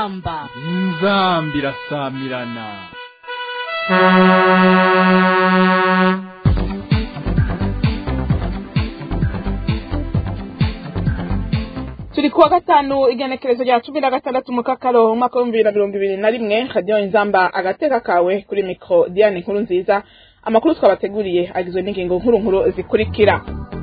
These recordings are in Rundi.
inzamba inzamba irasamirana turi kuwa gatanu igenekerezo rya cumi na gatandatu mu kakaro umwaka w'ibihumbi bibiri na mirongo ibiri na rimwe radiyo inzamba agateka kawe kuri mikoro diane nkuru nziza amakuru twabateguriye agizwe n'ingingo nkuru nkuru zikurikira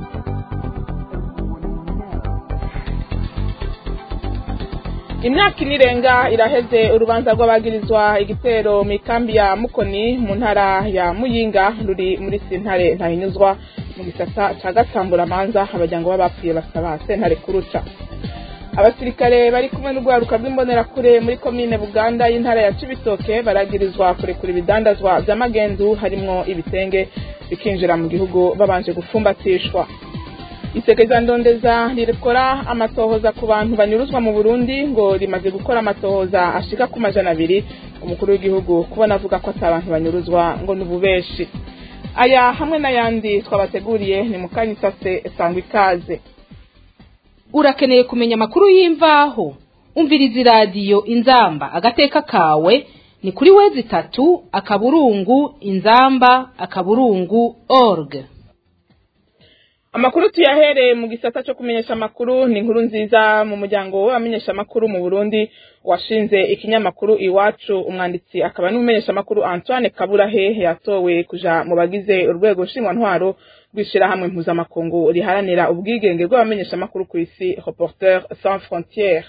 imyaka ine irenga iraheze urubanza rw'abagirizwa igitero mu ikambi ya mukoni mu ntara ya muyinga ruri muri sentare ntahinyuzwa mu gisata ca gatamburamanza abajyango b'abapfuye basaba sentare kuruca abasirikare bari kumwe n'urwaruka rw'imbonerakure muri komine buganda y'intara ya cibitoke baragirizwa kurekura ibidandazwa vy'amagendu harimwo ibitenge bikinjira mu gihugu babanje gufumbatishwa isekeza ndondeza rikora amatohoza ku bantu banyuruzwa mu burundi ngo rimaze gukora amatohoza ashika ku majana abiri umukuru w'igihugu kubona avuga ko ata bantu banyuruzwa ngo ni ububeshi aya hamwe n'ayandi twabateguriye ni mukanyisase sangwa ikaze urakeneye kumenya amakuru y'imvaho umviriza iradiyo inzamba agateka kawe ni kuri wezi itatu akaburungu inzamba akaburungu org amakuru tuyahereye mu gisata cyo kumenyesha amakuru ni inkuru nziza mu muryango w'abamenyesha amakuru mu burundi washinze ikinyamakuru iwacu umwanditsi akaba n'umumenyesha amakuru antoine kaburahe yatowe kuja mu bagize urwego nshingwantwaro rw'ishirahamwe mpuzamakungu riharanira ubwigenge bw'abamenyesha amakuru ku isi reporter sans frontiere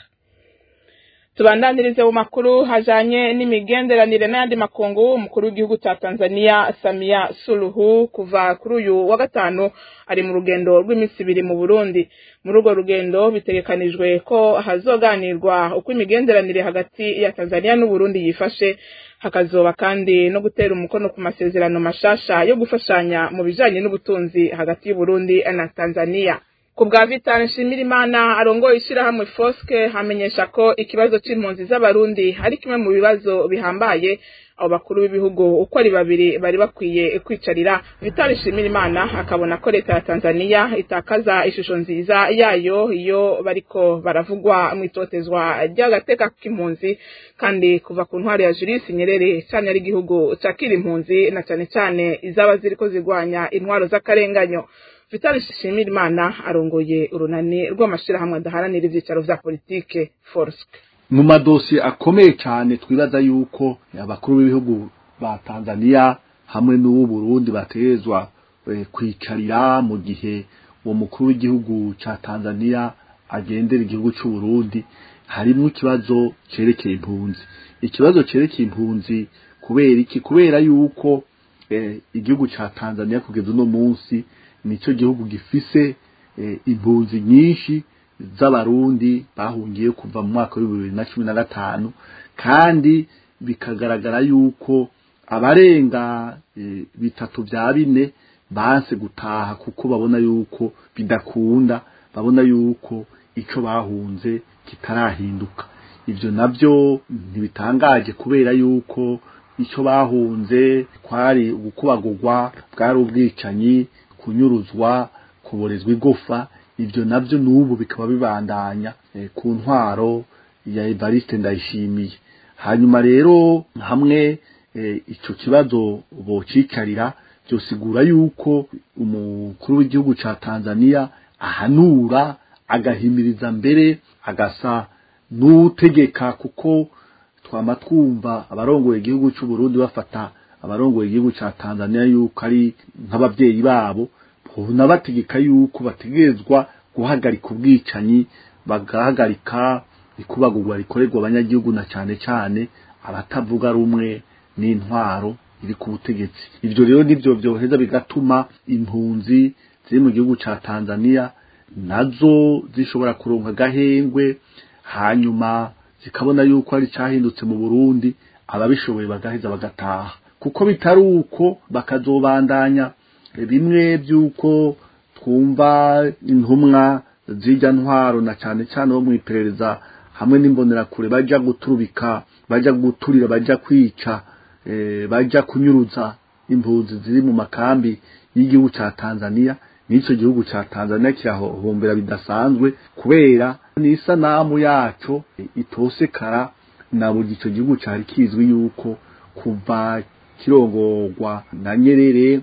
tubandanirize mu makuru hajanye n'imigenderanire n'ayandi makungu umukuru w'igihugu ca Tanzania Samia Suluhu kuva kuri uyu wa gatanu ari mu rugendo rw'iminsi ibiri mu Burundi muri urwo rugendo bitegekanijwe ko hazoganirwa uko imigenderanire hagati ya Tanzania n'Uburundi yifashe hakazoba kandi no gutera umukono ku masezerano mashasha yo gufashanya mu bijanye n'ubutunzi hagati y'Uburundi na Tanzania ku bwa Vital Nshimirimana arongoye ishirahamwe Foske hamenyesha ko ikibazo c'impunzi z'abarundi ari kimwe mu bibazo bihambaye abo bakuru b'ibihugu uko ari babiri bari bakwiye kwicarira Vital Nshimirimana akabona ko leta ya Tanzania itakaza ishusho nziza yayo iyo bariko baravugwa mu itotezwa ry'agateka k'impunzi kandi kuva ku ntwari ya Julius Nyerere cyane ari igihugu cakira impunzi na cane cane izaba ziriko zigwanya intwaro z'akarenganyo Vital Nshimirimana arongoye urunani rw'amashirahamwe adaharanira ivyicaro vya politike Forsk mu madosi akomeye cyane twibaza yuko abakuru b'ibihugu ba Tanzania hamwe n'ubu Burundi bategezwa e, kwicarira mu gihe uwo mukuru w'igihugu ca Tanzania agendera igihugu c'u Burundi harimo ikibazo cerekeye impunzi ikibazo cerekeye impunzi kubera iki kubera yuko e, igihugu ca Tanzania kugeza uno munsi nico gihugu gifise e, impunzi nyinshi z'abarundi bahungiye kuva mu mwaka wa bibiri na cumi na gatanu kandi bikagaragara yuko abarenga e, bitatu vya bine banse gutaha kuko babona yuko bidakunda babona yuko ico bahunze kitarahinduka ivyo navyo ntibitangaje kubera yuko ico bahunze kwari ugukubagurwa bwari ubwicanyi kunyuruzwa kuborezwa igufa ivyo navyo n'ubu bikaba bibandanya e, ku ntwaro ya Evariste Ndayishimiye hanyuma rero hamwe e, ico kibazo bocikarira byosigura yuko umukuru w'igihugu ca Tanzania ahanura agahimiriza mbere agasa n'utegeka kuko twama twumva abarongoye igihugu c'u Burundi bafata abarongoye igihugu ca Tanzania yuko ari nk'abavyeyi babo bategeka yuko bategerezwa guhagarika ubwicanyi bagahagarika ikubagurwa rikorerwa abanyagihugu na cane cane abatavuga rumwe n'intwaro iri ku butegetsi ivyo rero nivyo vyoheza bigatuma impunzi ziri mu gihugu ca Tanzania nazo zishobora kuronka gahengwe hanyuma zikabona yuko ari cahindutse mu Burundi ababishoboye bagaheza bagataha kuko bitari uko bakazobandanya bimwe by'uko twumva intumwa zijya ntwaro na cyane cyane bo mu iperereza hamwe n'imbonerakure bajya guturubika bajya guturira bajya kwica bajya kunyuruza impunzi ziri mu makambi y'igihugu cya tanzania n'icyo gihugu cya tanzania kirahohombera bidasanzwe kubera n'isanamu yaco itosekara na buri icyo gihugu cyari kizwi yuko kuva kirongorwa na nyerere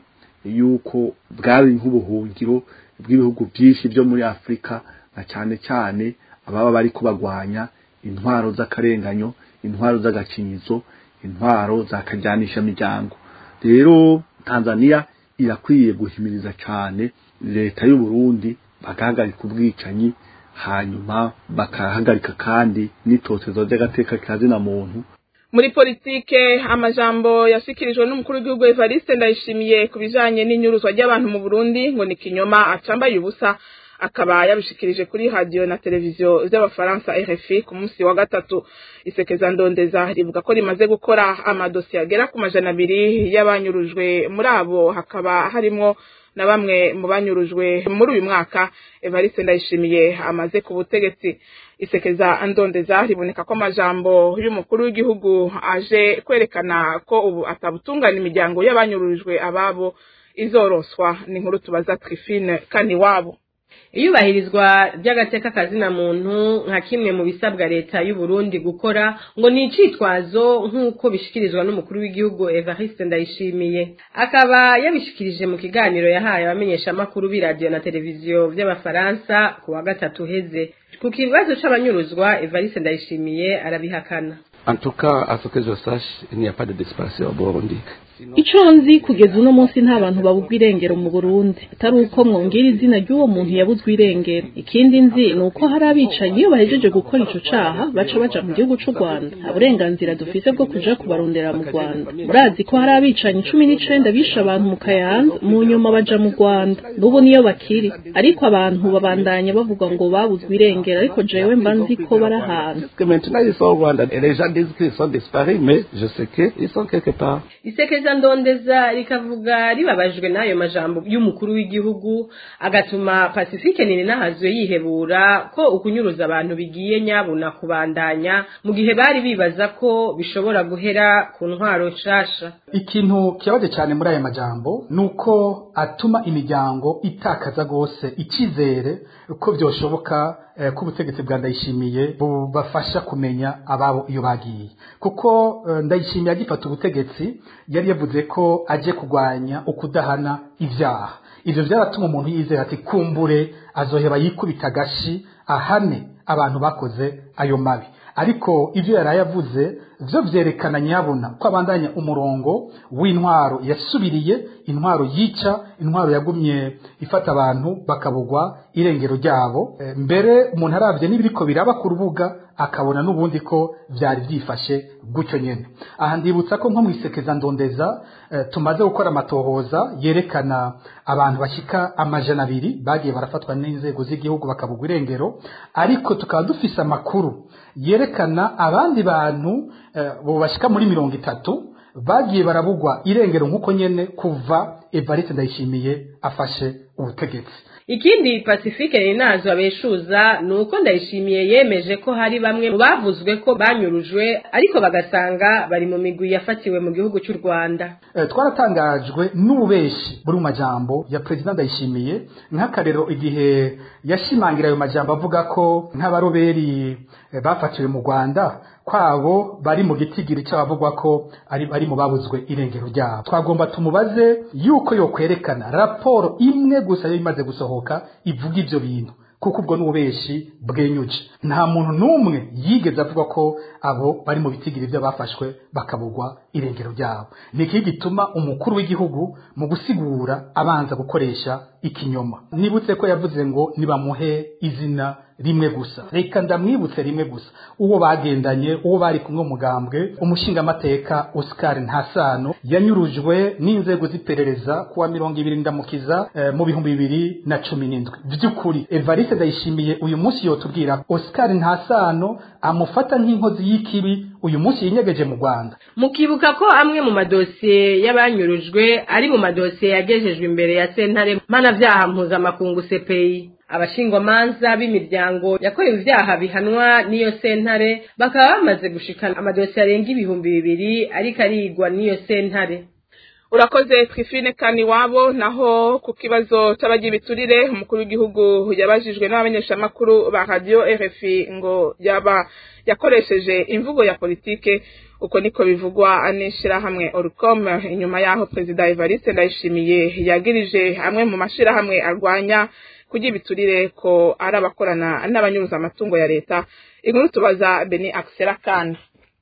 yuko bwari nk'ubuhungiro bw'ibihugu byinshi byo muri afurika na cyane cyane ababa bari kubagwanya intwaro z'akarenganyo intwaro z'agakinyizo intwaro zakajyanisha miryango rero tanzania irakwiye guhimiriza cyane leta y'u Burundi bagahagarika ubwicanyi hanyuma bakahagarika kandi n'itotezo ry'agateka kazina muntu muri politike amajambo yashikirijwe n'umukuru w'igihugu Evariste Ndayishimiye ku bijanye n'inyuruzwa ry'abantu mu Burundi ngo ni kinyoma acambaye ubusa akaba yabishikirije kuri radio na televiziyo z'abafaransa RFI ku munsi wa gatatu isekeza ndondeza rivuga ko rimaze gukora amadosiye agera ku majana abiri y'abanyurujwe muri abo hakaba harimwo na bamwe mu banyurujwe muri uyu mwaka Evariste Ndayishimiye amaze ku butegetsi isekeza ndondeza riboneka ko amajambo y'umukuru w'igihugu aje kwerekana ko ubu atabutungana imiryango y'abanyurujwe ababo izoroswa ni inkuru tubaza Trifine kani wabo iyubahirizwa ry'agateka kazina muntu nka kimwe mu bisabwa leta y'u Burundi gukora ngo ni icitwazo nk'uko bishikirizwa n'umukuru w'igihugu Evariste Ndayishimiye akaba yabishikirije mu kiganiro yahaye abamenyeshamakuru b'iradiyo na televiziyo by'abafaransa ku wa gatatu uheze ku kibazo c'abanyuruzwa Evariste Ndayishimiye arabihakana En tout cas, à ce que je sache, il n'y a pas de disparition au Burundi. ico nzi kugeza uno munsi nta bantu babuzwa irengero mu burundi atari uko mwongera izina ry'uwo muntu yabuzwe irengero ikindi nzi ni uko hari abicanyi iyo bahejeje gukora ico caha baca baja mu gihugu c'u rwanda nta burenganzira dufise bwo kuja kubarondera mu rwanda murazi ko hari abicanyi cumi n'icenda bishe abantu mu kayanza mu nyuma baja mu rwanda n'ubu niyo bakiri ariko abantu babandanya bavuga ngo babuzwe irengero ariko jewe mba nzi ko bari ahantu Parce que maintenant, ils sont au Rwanda. Et les gens disent qu'ils sont disparus, mais je sais qu'ils sont quelque part. isekeza ndondeza rikavuga ribabajwe n'ayo majambo y'umukuru w'igihugu agatuma pacifique nini nahazwe yihebura ko ukunyuruza abantu bigiye nyabuna kubandanya mu gihe bari bibaza ko bishobora guhera ku ntwaro nshasha ikintu kibabaje cyane muri aya majambo ni uko atuma imiryango itakaza rwose icyizere ko byoshoboka eh, ko ubutegetsi bwa ndayishimiye bubafasha kumenya ababo iyo bagiye kuko eh, ndayishimiye agifata ubutegetsi yari yavuze ko aje kurwanya ukudahana ibyaha ivyo vyaratuma umuntu yizera ati kumbure azoheba yikubita agashi ahane abantu bakoze ayo mabi ariko ivyo yaraye avuze vyo vyerekana nyabona ko abandanya umurongo w'intwaro yasubiriye intwaro yica intwaro yagumye ifata abantu bakabugwa irengero ryabo E, mbere umuntu aravye n'ibiriko biraba ku rubuga akabona n'ubundi ko vyari vyifashe gutyo nyene aha ndibutsa ko nko mwisekeza ndondeza eh, tumaze gukora amatohoza yerekana abantu bashika amajana abiri bagiye barafatwa n'inzego z'igihugu bakabugwa irengero ariko tukaba dufise amakuru yerekana abandi bantu eh, bo bashika muri mirongo itatu bagiye barabugwa irengero nk'uko nyene kuva Evariste Ndayishimiye afashe ubutegetsi ikindi pacifique ninazo abeshuza ni uko ndayishimiye yemeje ko hari bamwe mu bavuzwe ko banyurujwe ariko bagasanga bari mu migwi yafatiwe mu gihugu cy'u rwanda Eh, twaratangajwe n'ububeshi buri mu majambo ya perezida ndayishimiye nk'akarero igihe yashimangira ayo majambo avuga ko nk'abaroberi eh, bafatiwe mu rwanda kwabo bari mu gitigiri cy'abavugwa ko ari bari mu babuzwe irengero ryabo twagomba tumubaze yuko yokwerekana raporo imwe gusa yari imaze gusohoka ivuga ivyo bintu kuko ubwo n'ububeshi bwenyuje nta muntu n'umwe yigeze avuga ko abo bari mu bitigiri by'abafashwe bakabugwa irengero ryabo ni iki gituma umukuru w'igihugu mu gusigura abanza gukoresha ikinyoma nibutse ko yavuze ngo nibamuhe izina rimwe gusa reka ndamwibutse rimwe gusa uwo bagendanye uwo bari kumwe umugambwe umushingamateka Oscar Ntasano yanyurujwe n'inzego z'iperereza kuwa mirongo ibiri ndamukiza eh, mu bihumbi bibiri na cumi n'indwi by'ukuri Evariste Ndayishimiye uyu munsi yotubwira Oscar Ntasano amufata nk'inkozi y'ikibi uyu munsi yinyegeje mu Rwanda mukibuka ko amwe mu madosiye y'abanyurujwe ari mu madosiye yagejejwe imbere ya sentare mpanavyaha mpuzamakungu CPI abashingwamanza b'imiryango yakorewe ivyaha bihanwa n'iyo sentare bakaba bamaze gushikana amadosiye arenga ibihumbi bibiri ariko arigwa n'iyo sentare urakoze twifine kani wabo naho ku kibazo c'abagira ibiturire umukuru w'igihugu yabajijwe n'abamenyeshamakuru ba radio RFI ngo yaba yakoresheje imvugo ya politike uko niko bivugwa n'ishirahamwe Orcom inyuma yaho perezida Evariste Ndayishimiye yagirije amwe mu mashirahamwe arwanya kugira ibiturire ko ari abakorana n'abanyuruza amatungo ya leta inkuru tubaza Beni Axel Kana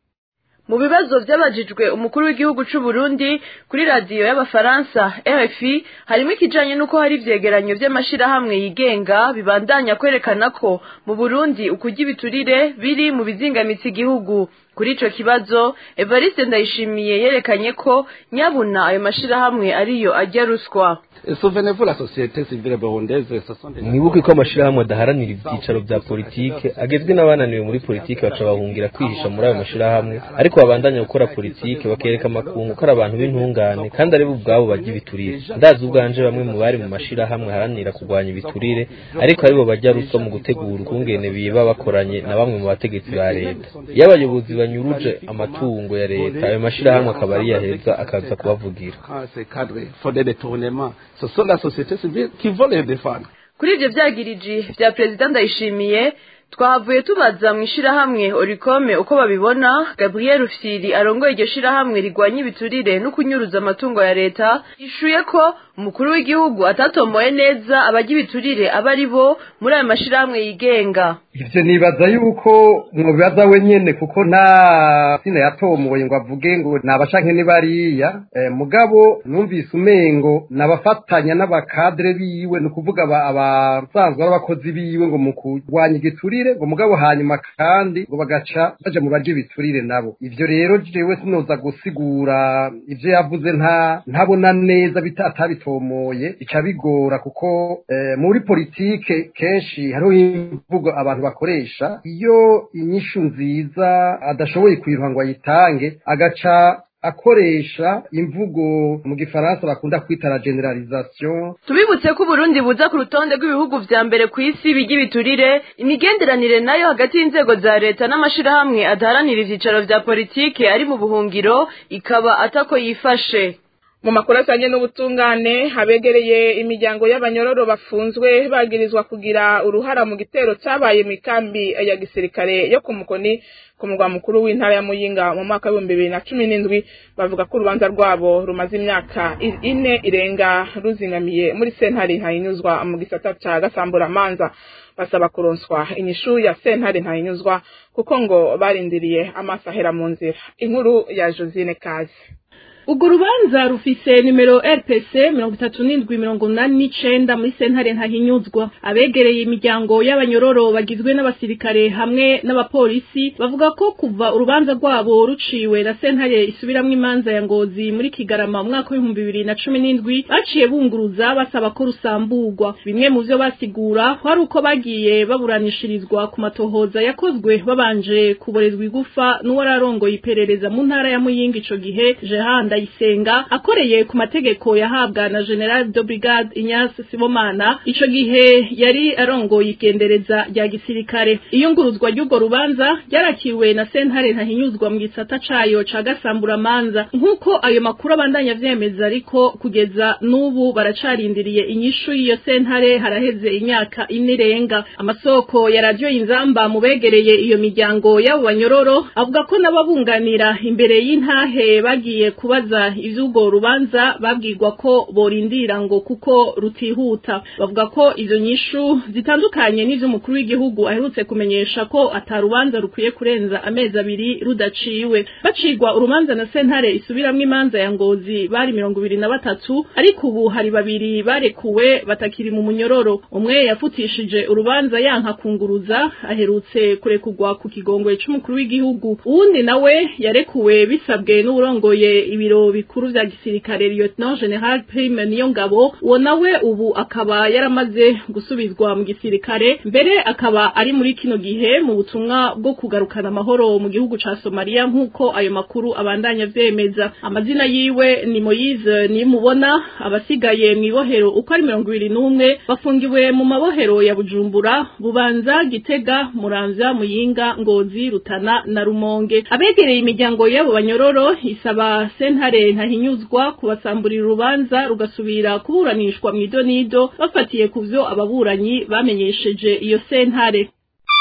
mu bibazo byabajijwe umukuru w'igihugu c'u Burundi kuri radiyo y'abafaransa RFI harimo ikijanye n'uko hari ivyegeranyo vy'amashirahamwe yigenga bibandanya kwerekana ko mu Burundi ukurya ibiturire biri mu bizingamitsi igihugu kuri ico kibazo Evariste Ndayishimiye yerekanye ko nyabuna ayo mashirahamwe ariyo ajya ruswa Souvenez-vous la société civile burundaise ce sont des mwibuke ko amashirahamwe adaharanira ivyicaro vya politike agezwe n'abananiwe muri politike baca bahungira kwihisha muri ayo mashirahamwe ariko babandanya gukora politike bakereka amakungu ko ari abantu b'intungane kandi ari bo ubwabo bajya ibiturire ndazi ubwanje bamwe mu bari mu mashirahamwe aharanira kurwanya ibiturire ariko aribo bajya ruswa mu gutegura ukungene biba bakoranye na bamwe mu bategetsi ba leta iyo abayobozi banyuruje amatungo ya leta ayo mashirahamwe akaba ari yaheza akaza kubavugira quand ces cadres font des détournements ce sont la société civile qui vont les défendre kuri ivyo vyagiriji vya perezida ndayishimiye twahavuye tubaza mu ishirahamwe orikome uko babibona gabriel rufyiri arongoye iryo shirahamwe rigwanya ibiturire no kunyuruza amatungo ya leta yishuye ko umukuru w'igihugu atatomoye neza abajya ibiturire aba ari bo muri ayo mashirahamwe yigenga ivyo nibaza yuko mwobibaza we nyene kuko nta sina yatomoye ngo avuge ngo nabashanke ni bariya eh, mugabo numvise umengo nabafatanya n'abakadre biwe ni ukuvuga abasanzwe ari abakozi biwe ngo mu kurwanya igiturire ngo mugabo hanyuma kandi ngo bagaca baja mu baje ibiturire nabo ivyo rero jewe sinoza gusigura ivyo yavuze nta ntabona neza bitabitomoye bica bigora kuko eh, muri politike kenshi hariho imvugo abantu bakoresha iyo inyishu nziza adashoboye kwiruha ngo ayitange agaca akoresha imvugo mu gifaransa bakunda kwita la generalisation tubibutse ko uburundi buza ku rutonde rw'ibihugu vya mbere ku isi bijya ibiturire imigenderanire nayo hagati y'inzego za leta n'amashirahamwe adaharanira ivyicaro vya politike ari mu buhungiro ikaba atako yifashe mu makuru ajanye n'ubutungane habegereye imiryango y'abanyororo bafunzwe bagirizwa kugira uruhara mu gitero cabaye mu ikambi ya gisirikare yo ku mukoni ku mugwa mukuru w'intara ya muyinga mu mwaka w'ibihumbi bibiri na cumi n'indwi bavuga ko urubanza rwabo rumaze imyaka ine irenga ruzingamiye muri sentare ntayinyuzwa mu gisata ca gasamburamanza basaba kuronswa inyishu ya sentare ntayinyuzwa kuko ngo barindiriye amaso ahera mu nzira inkuru ya josine kazi urwo rubanza rufise nimero rpc mirongo itatu n'indwi mirongo umunani n'icenda muri sentare ntahinyuzwa abegereye imiryango y'abanyororo bagizwe n'abasirikare hamwe n'abapolisi bavuga ko kuva urubanza rwabo ruciwe na sentare isubiramwo imanza ya ngozi muri kigarama mu mwaka w'ibihumbi bibiri na cumi n'indwi baciye bunguruza basaba ko rusamburwa bimwe mu vyo basigura kwari uko bagiye baburanishirizwa ku matohoza yakozwe babanje kuborezwa igufa n'uwararongoye iperereza mu ntara ya muyinga ico gihe jehanda ndayisenga akoreye ku mategeko yahabwa na general de brigade Ignace Sibomana ico gihe yari arongoye igendereza rya gisirikare iyunguruzwa ry'urwo rubanza ryarakiwe na sentare ntahinyuzwa mu gisata cayo ca gasamburamanza nk'uko ayo makuru abandanya vyemeza ariko kugeza n'ubu baracarindiriye inyishu y'iyo sentare haraheze imyaka ine irenga amasoko ya radiyo inzamba mu begereye iyo miryango y'abo banyororo avuga ko n'ababunganira imbere y'intahe bagiye kubaza ivy'urwo rubanza babwirwa ko borindira ngo kuko rutihuta bavuga ko izo nyishu zitandukanye n'ivy'umukuru w'igihugu aherutse kumenyesha ko atarubanza rukwiye kurenza amezi abiri rudaciwe bacigwa urubanza na sentare isubiramwo imanza ya ngozi bari mirongo ibiri na batatu ariko ubu hari babiri barekuwe batakiri mu munyororo umwe yafutishije urubanza yanka kunguruza aherutse kurekurwa ku kigongwe c'umukuru w'igihugu uwundi nawe yarekuwe bisabwe n'uwurongoye ibiro bikuru vya gisirikare lieutenant general prime niyo ngabo uwo nawe ubu akaba yaramaze gusubizwa mu gisirikare mbere akaba ari muri kino gihe mu butumwa bwo kugarukana amahoro mu gihugu ca Somalia nk'uko ayo makuru abandanya vyemeza amazina yiwe ni Moise nimubona abasigaye mw'ibohero uko ari mirongo ibiri n'umwe bafungiwe mu mabohero ya Bujumbura Bubanza Gitega Muramvya Muyinga Ngozi Rutana na Rumonge abegereye imiryango y'abo banyororo isaba senta sentare ntahinyuzwa kubasamburira urubanza rugasubira kuburanishwa mu idonido bafatiye ku vyo ababuranyi bamenyesheje iyo sentare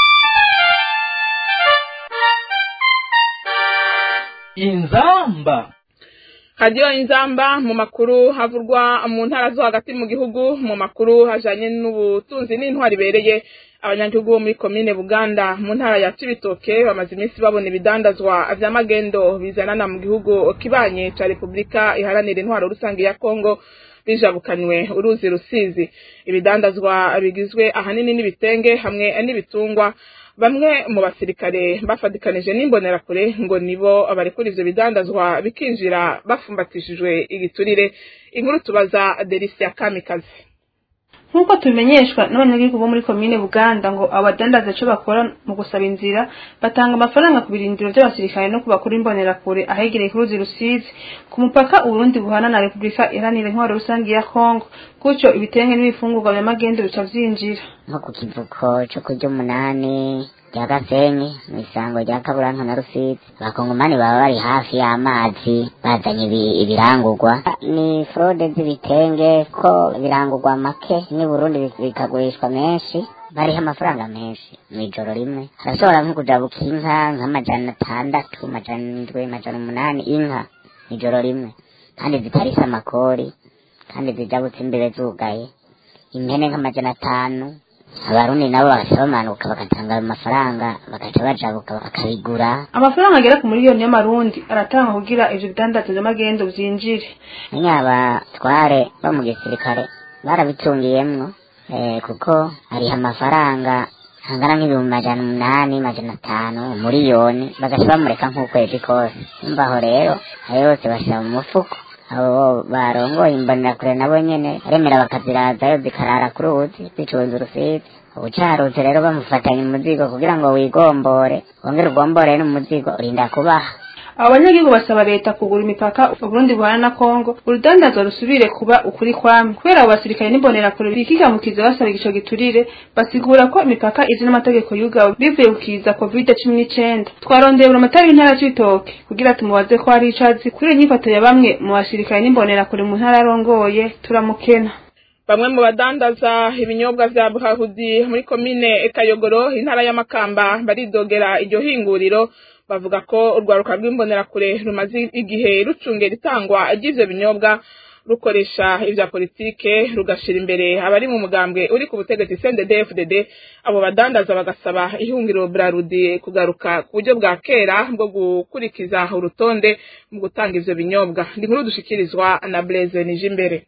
inzamba hadiyo inzamba mu makuru havurwa mu ntara zo hagati mu gihugu mu makuru hajanye n'ubutunzi n'intwari ibereye abanyagihugu bo muri komine buganda mu ntara ya cibitoke bamaze iminsi babona ibidandazwa vy'amagendo bizanana mu gihugu kibanye ca repubulika iharanira intwaro rusange ya kongo bijabukanywe uruzi rusizi ibidandazwa bigizwe ahanini n'ibitenge hamwe n'ibitungwa bamwe mu basirikare bafatikanije n'imbonerakure ngo nibo barekura ivyo bidandazwa bikinjira bafumbatishijwe igiturire inkuru tubaza Delicia Kamikazi nk'uko tubimenyeshwa n'abanyagihugu bo muri komine buganda ngo abadandaza ico bakora mu gusaba inzira batanga amafaranga ku birindiro vy'abasirikare no ku bakuru imbonerakure ahegereye ku ruzi rusizi ku mupaka uburundi buhana na repubulika iharanira intwaro rusange ya kongo gutyo ibitenge n'ibifungurwa vya magendo bica vyinjira nko ku kivuko co kurya umunani rya gasenyi mu isango rya kaburanka na rusizi abakongomani baba bari hafi y'amazi bazanye ibirangurwa ni frode z'ibitenge ko birangurwa make ni burundi bikagurishwa menshi bariho amafaranga menshi mw'ijoro rimwe harashobora nko kujabuka inka nk'amajana atandatu amajana indwi amajana umunani inka mw'ijoro rimwe kandi zitarise amakori kandi zijabutse imbere zugaye impene nk'amajana atanu abarundi nabo bagaca bamanuka bagatanga ayo mafaranga bagaca bajabuka bakabigura amafaranga agera ku miliyoni y'amarundi aratanga kugira ivyo bidandaza vy'amagendo vyinjire nyine abatware bo mu gisirikare barabicungiyemwo eh, kuko hariho amafaranga angana nk'ibihumbi majana umunani majana atanu umuriyoni bagaca bamureka nk'ukwezi kose umva aho rero ayo yose bashira mu mufuko abo barongoye imbonerakure nabo nyene aremera bakazirazayo zikarara ku ruzi zicunze urusizi ubucaruzi rero bamufatanya umuzigo kugira ngo wigombore wongere ugombore n'umuzigo urinda kubaha abo banyagihugu basaba leta kugura imipaka uburundi buhana na kongo urudandazwa rusubire kuba ukuri kwamwe kubera abo basirikare n'imbonerakure bikigamukiza basaba igico giturire basigura ko imipaka izi n'amategeko yugawe bivuye kukiza covid cumi n'icenda twarondeye buri amatara y'intara c'ibitoke kugira tumubaze ko hari icazi kuri iyo nyifato ya bamwe mu basirikare n'imbonerakure mu ntara yarongoye turamukena bamwe mu badandaza ibinyobwa vya buhahudi muri komine kayogoro intara y'amakamba baridogera iryo hinguriro bavuga ko urwaruka rw'imbonerakure rumaze igihe rucungera itangwa ry'ivyo binyobwa rukoresha ivya politike rugashira imbere abari mu mugambwe uri ku butegetsi CNDD-FDD abo badandaza bagasaba ihungiro Brarudi kugaruka ku buryo bwa kera bwo gukurikiza urutonde mu gutanga ivyo binyobwa ndi nkuru dushikirizwa na Blaise Nijimbere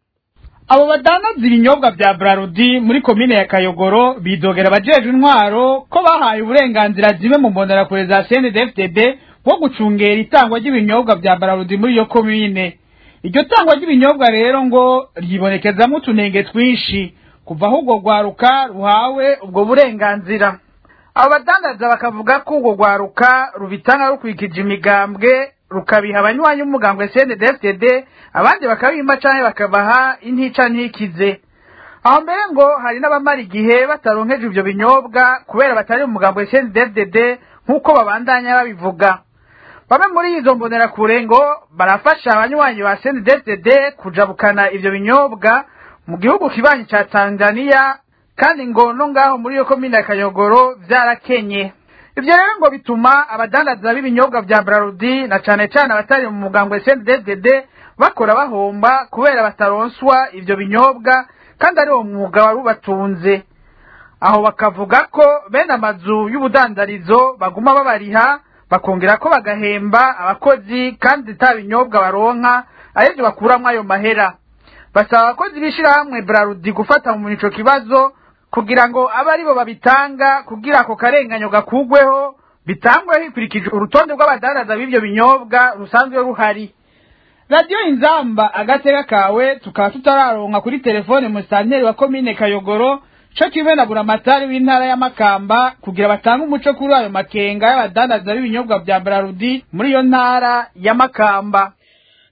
abo badandaza ibinyobwa vya Brarudi muri komine ya Kayogoro bidogera abajejwe intwaro ko bahaye uburenganzira zimwe mu mbonerakure za CNDD-FDD bwo gucungera itangwa ry'ibinyobwa vya Brarudi muri iyo komine iryo tangwa ry'ibinyobwa rero ngo ryibonekezamo utunenge twinshi kuva aho urwo rwaruka ruhawe ubwo burenganzira abo badandaza bakavuga ko urwo rwaruka rubitanga rukurikije imigambwe rukabiha abanywanyi b'umugambwe CNDD-FDD abandi bakabimba canke bakabaha intica ntikize aho mbere ngo hari n'abamara igihe bataronkeje ivyo binyobwa kubera batari mu mugambwe CNDD-FDD nk'uko babandanya babivuga bamwe muri izo mbonerakure ngo barafasha abanywanyi ba CNDD-FDD kujabukana ivyo binyobwa mu gihugu kibanyi ca Tanzania kandi ngo no ngaho muri iyo komine ya Kayogoro vyarakenye ivyo rero ngo bituma abadandaza b'ibinyobwa vya Brarudi na cane cane abatari mu mugambwe CNDD-FDD bakora bahomba kubera bataronswa ivyo binyobwa kandi ari uwo mwuga wari ubatunze aho bakavuga ko bene amazu y'ubudandarizo baguma babariha bakongera ko bagahemba abakozi kandi ata binyobwa baronka arivyo bakuramwo ayo mahera basaba abakozi b'ishirahamwe Brarudi gufata mu ico kibazo kugira ngo abe aribo babitanga kugira ako karenganyo gakugweho bitangwe hikurikije urutonde rw'abadandaza b'ivyo binyobwa rusanzwe ruhari radiyo inzamba agateka kawe tukaba tutararonka kuri telefone musitanteri wa komine kayogoro co kimwe na buramatari w'intara y'amakamba kugira batange umuco kuri ayo makenga y'abadandaza b'ibinyobwa vya brarudi muri iyo ntara y'amakamba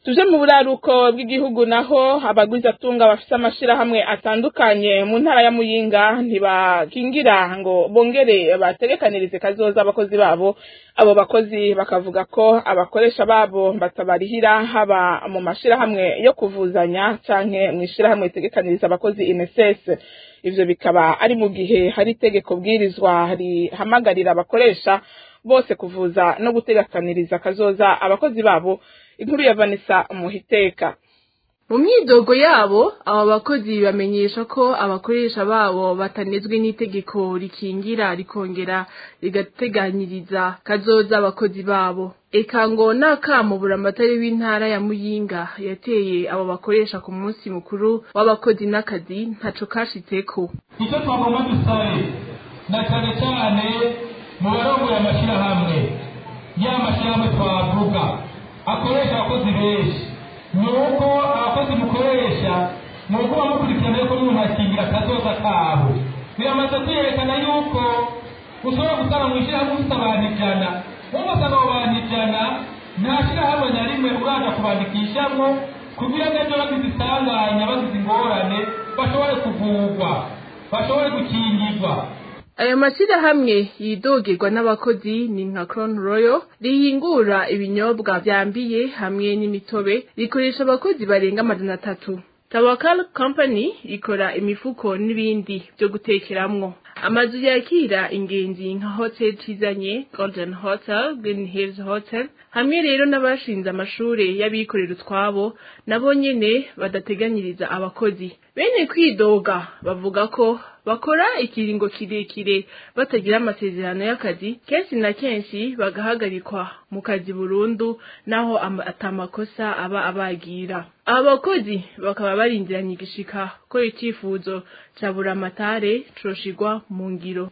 tuje mu buraruko bw'igihugu naho abagwizatunga bafite amashirahamwe atandukanye mu ntara ya muyinga ntibakingira ngo bongere bategekanirize kazoza abakozi babo abo bakozi bakavuga ko abakoresha babo batabarihira haba mu mashirahamwe yo kuvuzanya canke mu ishirahamwe ritegekaniriza abakozi INSS ivyo bikaba ari mu gihe hari itegeko bwirizwa rihamagarira abakoresha bose kuvuza no gutegekaniriza kazoza abakozi babo inkuru ya Vanessa Muhiteka mu myidogo yabo aba bakozi bamenyesha ko abakoresha babo batanezwe n'itegeko rikingira rikongera rigateganyiriza kazoza abakozi babo eka ngo n'akamubura amatari w'intara ya muyinga yateye abo bakoresha ku munsi mukuru w'abakozi n'akazi ntaco kashitseko icyo twagomba dusabe na cyane cyane mu barongoye amashyirahamwe ya mashyirahamwe twavuga akoresha abakozi benshi ni uko abakozi mukoresha ni uko bamukurikirana yuko n'umuntu akingira akazoza kabo biramaze kwiyerekana yuko ushobora gusanga mu ishyirahamwe ufite abantu ijana wowe usanga abo bantu ijana nta shyirahamwe na rimwe uraza kubandikishamo kugira ngo ejo bagize isanganya bagize ingorane bashobore kuvurwa bashobore gukingirwa ayo mashyirahamwe yidogerwa n'abakozi ni nka Crown Royal rihingura ibinyobwa byambiye hamwe n'imitobe rikoresha abakozi barenga amajana atatu Tawakal Company ikora imifuko n'ibindi byo gutekeramwo amazu yakira ingenzi nka Hotel Tizanye Golden Hotel Green Hills Hotel hamwe rero n'abashinze amashure y'abikorera utwabo nabo nyene badateganyiriza abakozi bene kwidoga bavuga ko bakora ikiringo kirekire batagira amasezerano y'akazi kenshi na kenshi bagahagarikwa mu kazi burundu naho atamakosa aba abagira aba bakozi bakaba barindiranye igishika ko icyifuzo ca buramatare coshigwa mu ngiro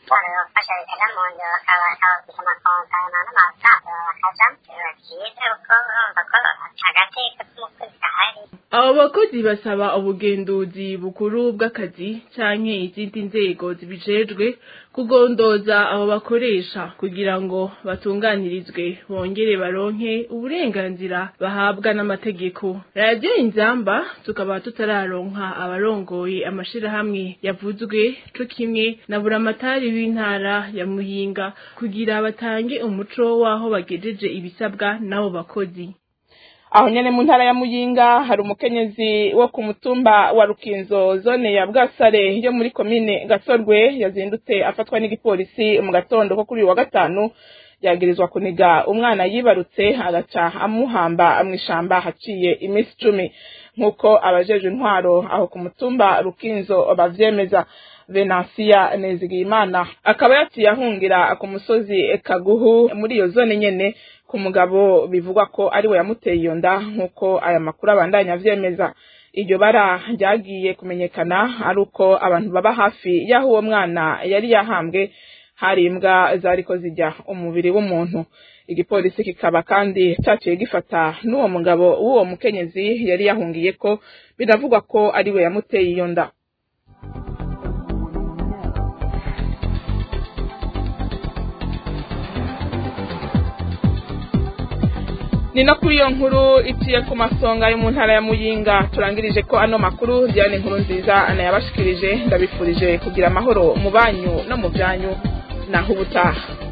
abo bakozi basaba ubugenduzi bukuru bw'akazi canke izindi nzego zibijejwe kugondoza abo bakoresha kugira ngo batunganirizwe bongere baronke uburenganzira bahabwa n'amategeko radiyo inzamba tukaba tutararonka abarongoye amashirahamwe yavuzwe co kimwe na buramatari w'intara ya muhinga kugira batange umuco w'aho bagejeje ibisabwa n'abo bakozi aho nyene mu ntara ya muyinga hari umukenyezi wo ku mutumba wa rukinzo zone ya bwasare yo muri komine gasorwe yazindutse afatwa n'igipolisi mu gatondo ko kuri uyu wa gatanu yagirizwa kuniga umwana yibarutse agaca amuhamba mw'ishamba haciye iminsi icumi nk'uko abajeje intwaro aho ku mutumba rukinzo bavyemeza venansiya nezigiyimana akaba yaciye ahungira ku musozi kaguhu muri iyo zone nyene ku mugabo bivugwa ko ari we yamuteye iyo nda nk'uko aya makuru abandanya avyemeza iryo bara ryagiye kumenyekana ari uko abantu baba hafi y'aho uwo mwana yari yahambwe hari imbwa zariko zijya umubiri w'umuntu igipolisi kikaba kandi caciye gifata n'uwo mugabo w'uwo mukenyezi yari yahungiye ko biravugwa ko ari we yamuteye iyo nda ni no kuri iyo nkuru iciye ku masonga yo mu ntara ya muyinga turangirije ko ano makuru byane inkuru nziza anayabashikirije ndabifurije kugira amahoro mu banyu no mu byanyu naho ubutaha